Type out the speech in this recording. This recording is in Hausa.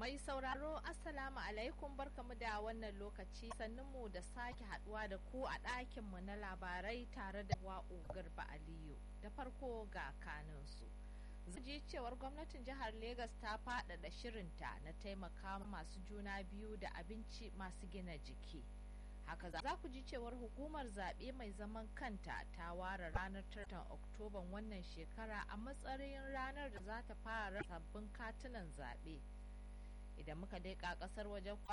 Mai sauraro Assalamu alaikum barkamu da wannan lokaci mu da sake haduwa da ku a ɗakinmu na labarai tare da wa'u garba Aliyu. Da farko ga kanunsu. ji cewar gwamnatin jihar Legas ta faɗaɗa shirinta na taimaka masu juna biyu da abinci masu gina jiki. Haka za ku ji cewar hukumar zaɓe mai zaman kanta ta ware ranar tartan Oktoban wannan shekara a matsayin ranar da za ta fara sabbin katunan zaɓe. Idan muka daika ƙasar wajen